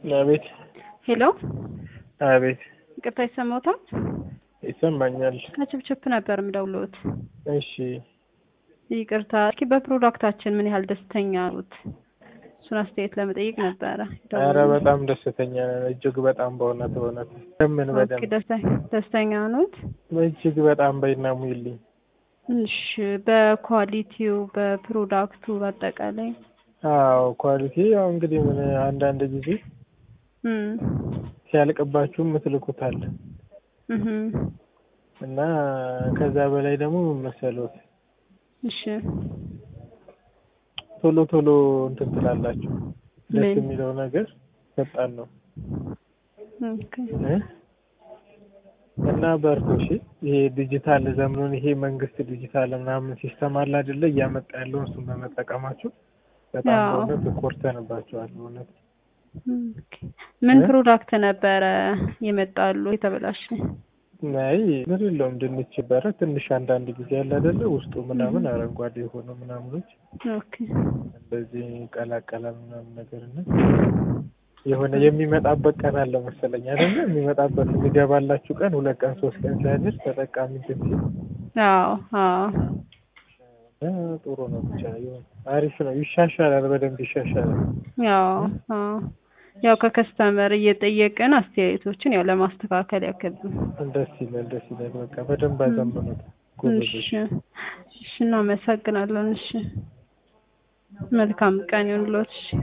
አቤት ሄሎ አቤት ይቅርታ ይሰማዎታል? ይሰማኛል። ከችፕችፕ ነበር የምደውልዎት። እሺ ይቅርታ እስኪ በፕሮዳክታችን ምን ያህል ደስተኛ ኖት? እሱን አስተያየት ለመጠየቅ ነበረ። ኧረ በጣም ደስተኛ ነን። እጅግ በጣም በእውነት በእውነት ምን ኦኬ፣ በደንብ ደስተ- ደስተኛ ኖት? እጅግ በጣም በይና ሙይልኝ። እሺ በኳሊቲው በፕሮዳክቱ በአጠቃላይ አዎ ኳሊቲ ያው እንግዲህ ምን አንዳንድ ጊዜ እም ሲያልቅባችሁ ምትልኩታል እህ እና ከዛ በላይ ደግሞ ምን መሰሎት እሺ ቶሎ ቶሎ እንትን ትላላችሁ። ደስ ምን? የሚለው ነገር ፈጣን ነው ኦኬ እ? እና በርቱ እሺ። ይሄ ዲጂታል ዘመኑን ይሄ መንግስት ዲጂታል ምናምን ሲስተም አለ አይደለ? እያመጣ ያለውን እሱን በመጠቀማችሁ በጣም አዎ። በእውነት ኮርተንባችኋል። በእውነት ኦኬ። ምን እ? ፕሮዳክት ነበረ የመጣሉ የተበላሸ? ናይ ምን የለውም ድንች በረ ትንሽ አንዳንድ ጊዜ ያለ አይደለ? ውስጡ ምናምን አረንጓዴ የሆነ ምናምኖች ኦኬ እንደዚህ ቀላቀላል ምናምን ነገር እና የሆነ የሚመጣበት ቀን አለ መሰለኝ አይደለ? የሚመጣበት የሚገባላችሁ ቀን ሁለት ቀን ሶስት ቀን ሲያድር ተጠቃሚ እንትን ሲል አዎ አዎ እ ጥሩ ነው። ብቻ ይሁን አሪፍ ነው። ይሻሻላል፣ በደንብ ይሻሻላል። ያው አዎ ያው ከከስተመር እየጠየቅን አስተያየቶችን ያው ለማስተካከል ያክል ነው። ደስ ይላል፣ ደስ ይላል። በቃ በደንብ አዘመኑት ጎበዞች። እሺ እሺ እናመሰግናለን። እሺ መልካም ቀን ይሁንልዎት። እሺ